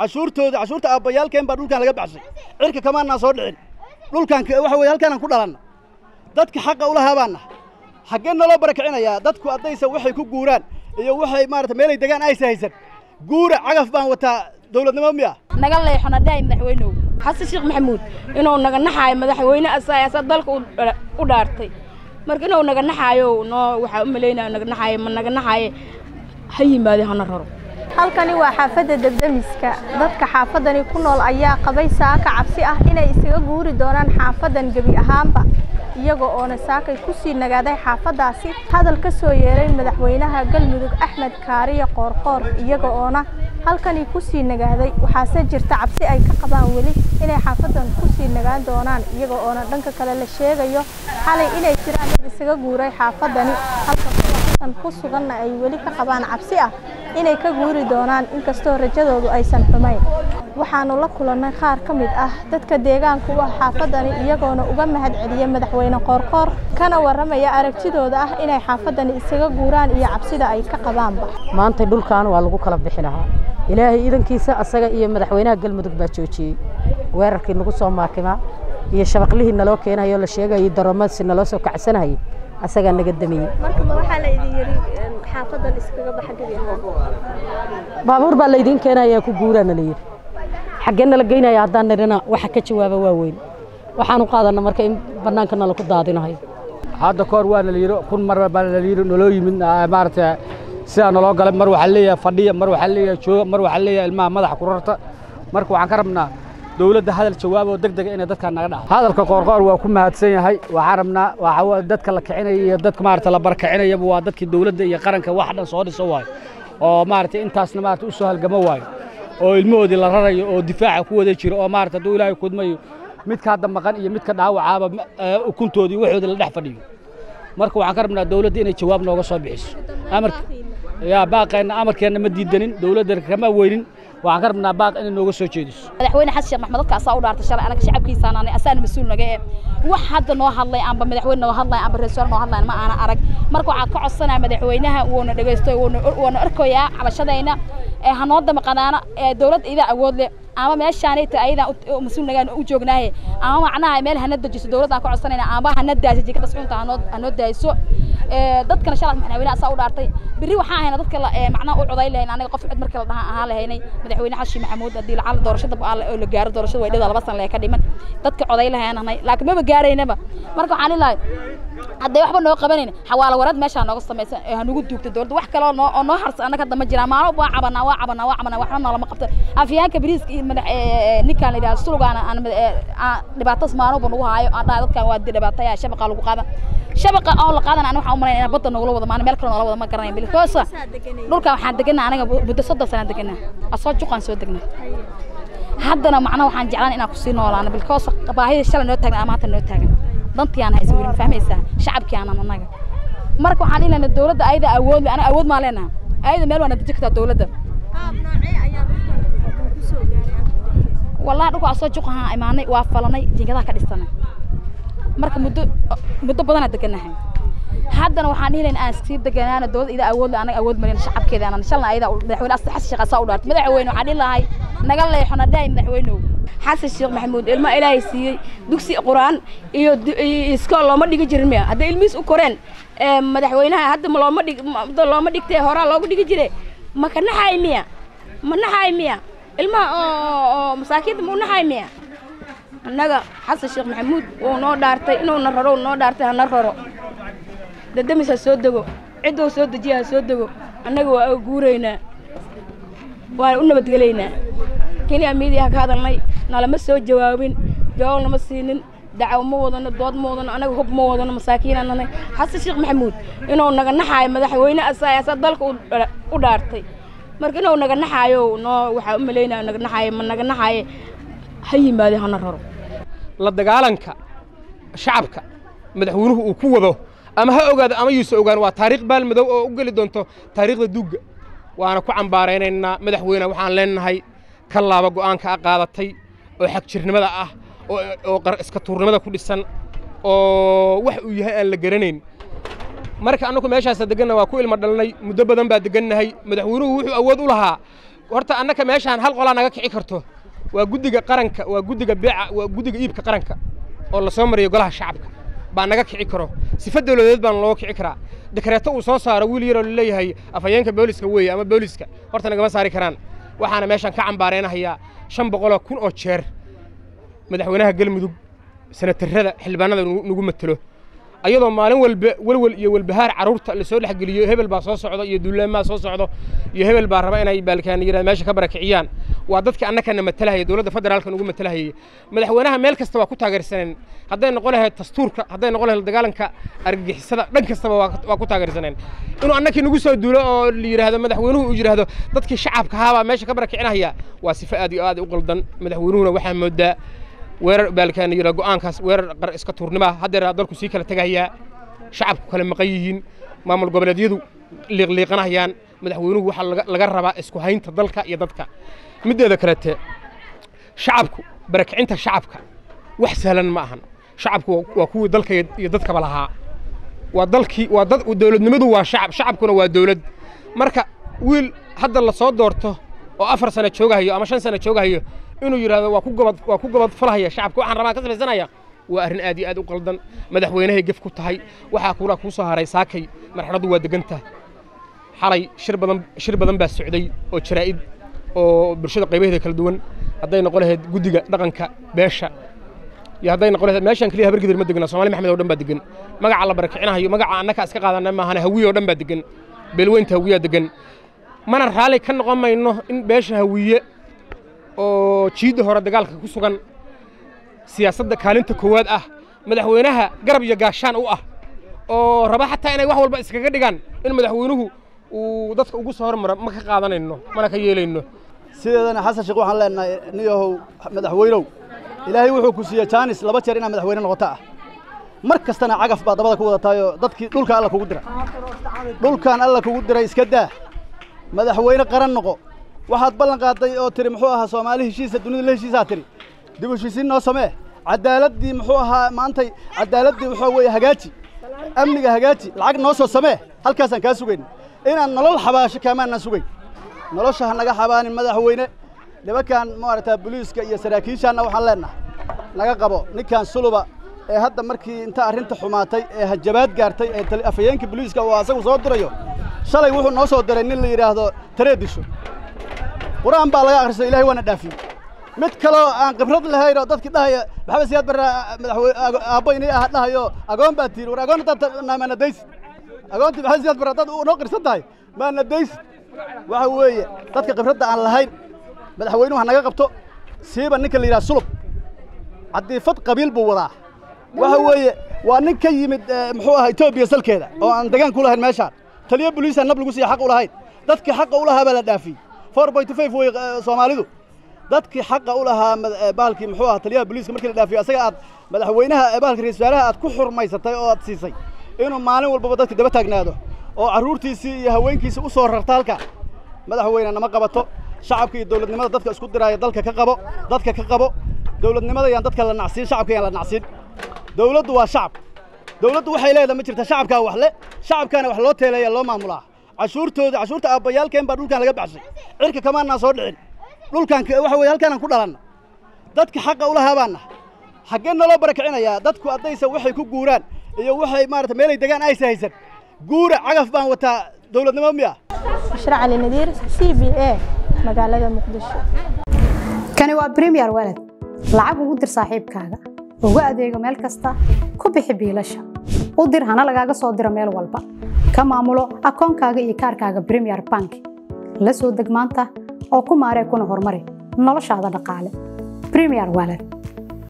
cashuurtooda cashuurta aabbayaalkeen baa dhulkan laga baxshay cirka kamaanaan soo dhicin dhulkan waxa weye halkaanaan ku dhalanna dadka xaqa ulahaa baan nahay xaggee naloo barakicinayaa dadku haddaysa waxay ku guuraan iyo waxay maarata meelay degaan aysa haysan guura cagaf baan wataa dowladnimo miya naga leexona dhahay madaxweynuhu xasan sheekh maxamuud inuu naga naxaayo madaxweyne asaay asa dalka u dhaartay marka inuu naga naxaayo noo waxaa u malaynaya naga naxaayo ma naga naxaaye ha yimaade hana raro halkani waa xaafadda debdemiska dadka xaafadani ku nool ayaa qabay saaka cabsi ah inay isaga guuri doonaan xaafadan gebi ahaanba iyaga oona saakay ku sii nagaaday xaafaddaasi hadal ka soo yeeray madaxweynaha galmudug axmed kaariye qoorqoor iyaga oona halkani ku sii nagaaday waxaase jirta cabsi ay ka qabaan weli inay xaafadan ku sii nagaan doonaan iyaga oona dhanka kale la sheegayo xalay inay jiraan dad isaga guuray xaafadani halka kuwasan ku suganna ay weli ka qabaan cabsi ah inay ka guuri doonaan inkastoo rajadoodu aysan xumayn waxaanu la kulannay qaar ka mid ah dadka deegaanka u ah xaafadani iyagoona uga mahad celiyey madaxweyne qoorqoor kana warramaya aragtidooda ah inay xaafadani isaga guuraan iyo cabsida ay ka qabaanba maanta dhulkan waa lagu kala bixi lahaa ilaahay iidankiisa asaga iyo madaxweynaha galmudug baa joojiyey weerarkii nagu soo maakimaa iyo shabaqlihii naloo keenayo la sheegayay daroomasi naloo soo kacsanayay asagaa naga damiyey markaba waxaa la idin yidhi xaafadan iskaga baxa gebi ahaan baabuur baa laydiin keenayaa ku guuraana la yidhi xaggee nala geynaya haddaan nidhina waxa ka jawaaba waa weyn waxaan u qaadanna marka in bannaanka nala ku daadinayo hadda kahor waana la yidhi kun mar baa la yidhi naloo yimid maaragtay sidaa naloo galay mar waxaa leeyahay fadhiya mar waxaa leeyahay jooga mar waxaa leeyahay ilmaha madaxa kurarta marka waxaan ka rabnaa dowladda hadal jawaab oo deg dega inay dadkaan naga dhaca hadalka qoorqoor waa ku mahadsan yahay waxaan rabnaa waxa dadka la kicinaya iyo dadka maaragtay la barkicinayaba waa dadkii dowladda iyo qaranka wax dhan soo dhiso waayo oo maaragtay intaasna maaragtay u soo halgamo waayo oo ilmahoodii la rarayo oo difaaca ku wada jiro oo maaragtay hadduu ilaahay kudmayo midka hadda maqan iyo midka dhaawacaaba ukuntoodii waxoodii la dhex fadhiyo marka waxaan ka rabnaa dowladda inay jawaab nooga soo bixiso amarka yaa baaqeenna amarkeenna ma diidanin dowladda kama weynin waxaan ka rabnaa baaq inay nooga soo jeediso madaxweyne xasan sheekh maxmed dadka asaa u dhaartay shalay anaga shacabkiisaan anay asaana mas-uul naga ee wax hadda noo hadlay amba madaxweyne noo hadlay amba rasuul noo hadlay ma aana arag marka waxaan ka codsanaya madaxweynaha wuuna dhagaysto wuuna arkoyaa cabashadayna ee hanoo damaqanaana ee dowladda idaa awood leh ama meeshaanay ta ayadaan mas-uul nagaan u joognaaye ama macnaha meel hana dejiso dowladdaan ka codsanayna ama hana daayso jikada suxunta hanoo hanoo daayso dadkana shalay madaxweyne asaa u dhaartay berri waxaan ahayna dadka macnaha u coday lahayn aniga qof cid markii la dhaha ahaan lahaynay madaxweyne xashi maxamuud haddii lacala doorashada oo la gaaro doorashada way dhida laba san lee ka dhiman dadka coday lahayn ahnay laakiin maba gaaraynaba marka waxaan ilahay hadday waxba noo qabanayn xawaalo warad meeshaa nooga samaysan ee hanugu duugta dowladda wax kale oo noo harsan annaga hadda ma jiraan maalmo waa cabanaa waa cabanaa waa cabanaa waxna noolama qabta afyaanka bariiska iyo madax ninkaan la yidhaha sulugaana aan dhibaatas maalmoba nagu haayo aan dhahay dadkan waa dhibaataya shabaqa lagu qaada shabaqa oo la qaadan aniga waxaan u malayn inaan badda nogula wada maana meel kale noola wada ma garanayn bilkoosa dhulkan waxaan deganaa aniga muddo soddon sanaan deganaa asoo juqaan soo degnaa haddana macnaha waxaan jeclaan inaan kusii noolaano bilkoosa baahida shalay noo taagan ama maanta noo taagan dantii aan haysa weli ma fahmaysaa shacabkii aanan annaga marka waxaan ilana dowladda ayada awood aniga awood maa leenaha ayada meel waana deji kartaa dowladda wallahi dhulka asoo juqahaan imaanay waa falanay jiingadaha ka dhisanay marka muddo muddo badanaa deganahay haddana waxaan dhihi lahayn aan sii deganaana dowladda idaa awood anaga awood marin shacabkeeda aanan shalna ayada madaxweyne xasan sheekh asaa u dhaartay madaxweyne waxaan dhihi lahay naga leexona dhahay madaxweynow xasan sheekh maxamuud ilmo ilaahay siiyey dugsi quraan iyo iskool looma dhigi jirin miya hadday ilmihiis u koreen madaxweynaha hadda looma dhig looma dhigtee horaa loogu dhigi jire ma ka naxaay miya ma naxaay miya ilmaha oo masaakiinta ma u naxaay miya annaga xasan sheekh maxamuud wuu noo dhaartay inuuna raro noo dhaartay hana raro dadamis ha soo dego ciddou soo dejiya ha soo dego annaga waa guuraynaa waan u nabadgelaynaa keliya miidiya ka hadalnay nalama soo jawaabin jawaab nama siinin dacaw ma wadano dood ma wadano anaga hub ma wadano masaakiinaan nanay xasan sheekh maxamuud inuu naga naxaayo madaxweyne asaa asaa dalka u dhaartay marka inuu naga naxaayo noo waxaa u malaynaya naga naxaayo ma naga naxaaye ha yimaade hana raro la dagaalanka shacabka madaxweynuhu uu ku wado ama ha ogaado ama yuusa ogaan waa taariikh baalmadow oo u geli doonto taariikhda duugga waana ku cambaaraynaynaa madaxweyne waxaan leenahay ka laaba go'aanka a qaadatay oo xagjirnimada ah oo iska tuurnimada ku dhisan oo wax uu yahay aan la garanayn marka annagu meeshaasa deganna waa ku ilmo dhalnay muddo badan baa degannahay madaxweynuhu wuxuu awood u lahaa horta annaka meeshaan hal qolaa naga kici karto waa guddiga qaranka waa guddiga beeca waa guddiga iibka qaranka oo la soo mariyo golaha shacabka baa naga kici karo sifa dawladeed baan loo kici karaa dekareeto uu soo saaro wiil yaroo laleeyahay afhayeenka booliska weeye ama booliska horta nagama saari karaan waxaana meeshaan ka cambaareynahayaa shan boqoloo kun oo jeer madaxweynaha galmudug senatarrada xildhibaanada nagu matelo ayadoo maalin walba welwel iyo welbahaar carruurta la soo dhexgeliyo hebel baa soo socdo iyo duulaamaa soo socdo iyo hebel baa raba inay baalkaan yirahda meesha ka barakiciyaan waa dadka annakana matalahaya dowladda federaalka nugu matalahayay madaxweynaha meel kasta waa ku taageersaneen hadday noqon lahayd dastuurka hadday noqon lahayd dagaalanka argagixisada dhan kastaba waa ku taageersaneen inuu annakii nagu soo duulo oo la yidhaahdo madaxweynuhu uu yidhaahdo dadkii shacabka ahaabaa meesha ka barakicinaya waa sifo aad iyo aad u qaldan madaxweynuhuna waxaa moodaa weerar baalkaan yira go'aankaas weerar qar iska tuurnima haddeer dalku sii kala tegayaa shacabku kala maqan yihiin maamul goboleedyadu liiqliiqanayaan madaxweynuhu waxaa laga rabaa isku haynta dalka iyo dadka middeeda kalete shacabku barakicinta shacabka wax sahlan ma ahan shacabku waa kuwii dalka iyo dadkaba lahaa waa dalkii waa dad dowladnimadu waa shacab shacabkuna waa dowlad marka wiil hadda la soo doorto oo afar sano joogahayo ama shan sano joogahayo inuu yidhaahdo waa ku gobad waa ku gobad falahaya shacabka waxaan rabaa ka samaysanaya waa arrin aad iyo aad u qaldan madaxweynahay gef ku tahay waxaa kuura kuu soo haray saakay marxaladdu waa deganta xalay shir badan shir badan baa socday oo jaraa'id oo bulshada qaybaheeda kala duwan hadday noqon lahayd guddiga dhaqanka beesha iyo hadday noqon lahayd meeshaan keliya habargidir ma degna soomaali maxmed oo dhan baa degan magaca la barakicinahayo magaca annaka iska qaadanay maahane hawiye oo dhan baa degan beelweynta hawiyaa degan mana raalli ka noqon mayno in beesha hawiye oo jiidda hore dagaalka ku sugan siyaasadda kaalinta koowaad ah madaxweynaha garab iyo gaashaan u ah oo raba xataa inay wax walba iskaga dhigaan in madaxweynuhu uu dadka ugu soo hormaro ma ka qaadanayno mana ka yeelayno sideedana xasan sheekh waxaan leenahay niyahow madaxweynow ilaahay wuxuu ku siiyey jaanis laba jeer inaad madaxweyne noqoto ah mar kastana cagaf baa dabada ku wadataayoo dadkii dhulka alla kugu diray dhulkan alla kugu diray iska daa madaxweyne qaran noqo waxaad ballan qaaday oo tiri muxuu ahaa soomaali heshiisa dunida la heshiisaa tiri dib u heshiisiin noo samee caddaaladdii muxuu ahaa maantay caddaaladdii waxaa weeye hagaaji amniga hagaaji lacag noo soo samee halkaasaan kaa sugayn inaan nolol xabaasho kaamaanaan sugayn nolosha ha naga xabaanin madaxweyne nimankan maaragtaa boliiska iyo saraakiishaanna waxaan leennahay naga qabo ninkan suluba ee hadda markii inta arrinta xumaatay ee hajabaad gaartay ee afhayeenka boliiska uu asagu soo dirayo shalay wuxuu noo soo diray nin la yidhaahdo taree disho qur-aan baa laga akhristo ilahay waana dhaafiyey mid kaloo aan khibrad lahayn oo dadkii dhahaya maxamed siyaad barre madaxweyne aabbo inay ah dhahayo agoon baa tiiri war agoon haddaad maana daysid agoontii maxamed siyaad barre haddaad noo qirsan tahay maana daysid waxa weeye dadka khibradda aan lahayn madaxweynuhu ha naga qabto siiba ninka la yidhaha sulub cadiifad qabiil buu wadaa waxa weeye waa nin ka yimid muxuu ahaa etoobiya salkeeda oo aan degaan ku lahayn meeshaan taliyo boliisa nab lagu siiya xaq u lahayn dadkii xaqa u lahaa baa la dhaafiyey four point five wey soomaalidu dadkii xaqa u lahaa bahalkii muxuu ahaa taliyaha boliiska markii la dhaafiyo asaga aad madaxweynaha bahalka ra-isul wasaaraha aad ku xurmaysatay oo aad siisay inuu maalin walbaba dadka daba taagnaado oo carruurtiisii iyo haweenkiisii u soo rarta halka madaxweyne nama qabato shacabka iyo dowladnimada dadka isku diraaya dalka ka qabo dadka ka qabo dowladnimada yaan dadka la nacsiin shacabka yaan la nacsiin dowladdu waa shacab dowladdu waxay leedahay ma jirta shacabkaa wax le shacabkaana wax loo teeleeya loo maamulaa cashuurtooda cashuurta aabbayaalkeen baa dhulkan laga baxshay cirka kamaanaan soo dhicin dhulkan waxa weye halkaanaan ku dhalanna dadka xaqa u lahaa baanna xaggee naloo barakicinayaa dadku haddaysa waxay ku guuraan iyo waxay maarata meelay degaan aysa haysan guura cagaf baan wataa dowladnimo miya bashra cali nadiir c b a magaalada muqdisho kani waa bremiyer walad lacag ugu dir saaxiibkaaga ugu adeego meel kasta ku bixi biilasha u dir hana lagaaga soo diro meel walba ka maamulo akoonkaaga iyo kaarkaaga bremiyer bank la soo deg maanta oo ku maaree kuna horumari noloshaada dhaqaale bremiyer walad